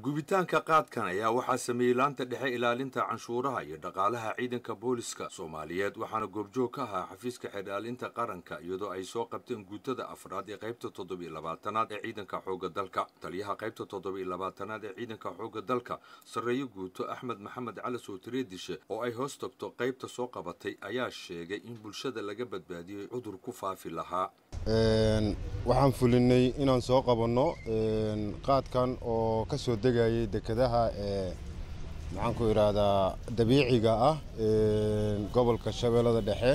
gubitaanka qaadkan ayaa waxaa sameeyey laanta dhexe ilaalinta canshuuraha iyo dhaqaalaha ciidanka booliska soomaaliyeed waxaana goobjoog ka ahaa xafiiska xeerdhaalinta qaranka iyadoo ay soo qabteen guutada afraad ee qaybta toddobiyo labaatanaad ee ciidanka xoogga dalka taliyaha qaybta toddobiyo labaatanaad ee ciidanka xoogga dalka sarreeyo guuto axmed maxamed cali sowtireedishe oo ay hoos tagto qaybta soo qabatay ayaa sheegay in bulshada laga badbaadiyey cudur ku faafi lahaa waxaan fulinay inaan soo qabanno qaadkan oo ka soo degayay dekedaha ee maxaan ku idhaahdaa dabiiciga ah gobolka shabeellada dhexe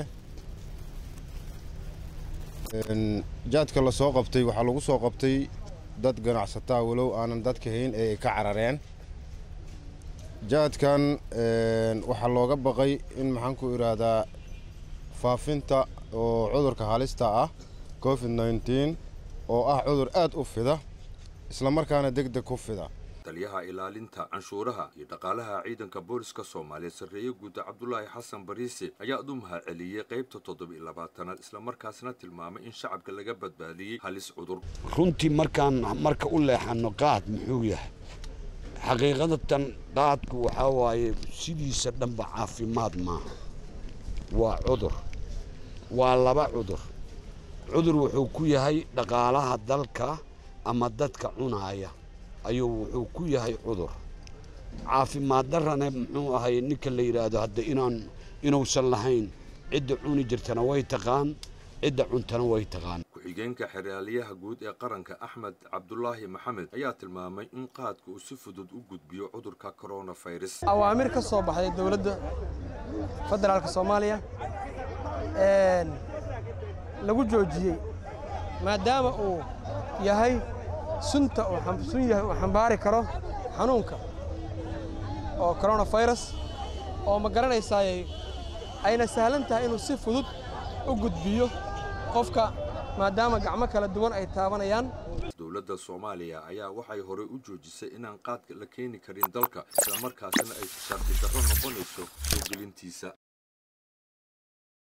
jaadka la soo qabtay waxaa lagu soo qabtay dad ganacsataa walow aanan dadka hayn ee ay ka carareen jaadkan waxaa looga baqay in maxaan ku idhaahdaa faafinta oo cudurka halista ah covid nneteen oo ah cudur aad u fida isla markaana deg deg ku fida taliyaha ilaalinta canshuuraha iyo dhaqaalaha ciidanka booliska soomaaliya sarreeye guuda cabdulaahi xasan bariise ayaa u mahad celiyey qaybta toddobiyo labaatanaad islamarkaasna tilmaamay in shacabka laga badbaadiyey halis cudur runtii markaan marka u leexanno qaad muxuu yahay xaqiiqadatan qaadku waxaa waaye sidiisa dhanba caafimaad maaha waa cudur waa laba cudur cudur wuxuu ku yahay dhaqaalaha dalka ama dadka cunaaya ayuu wuxuu ku yahay cudur caafimaad darrana muxuu ahay ninka la yidhaahdo hadda inaan inuusan lahayn cidda cuni jirtana way taqaan cidda cuntana way taqaan ku-xigeenka xeraalyaha guud ee qaranka axmed cabdulaahi maxamed ayaa tilmaamay in qaadka uu si fudud u gudbiyo cudurka koronafirus awaamir ka soo baxday dowladda federaalka soomaaliya lagu joojiyey maadaama uu yahay sunta sun yahay uu xambaari karo xanuunka oo koronafirus oo ma garanaysaayey ayna sahlan tahay inuu si fudud u gudbiyo qofka maadaama gacmo kala duwan ay taabanayaan dowladda soomaaliya ayaa waxay horey u joojisay inaan qaadka la keeni karin dalka islamarkaasina ay shardi darro noqonayso soo gelintiisa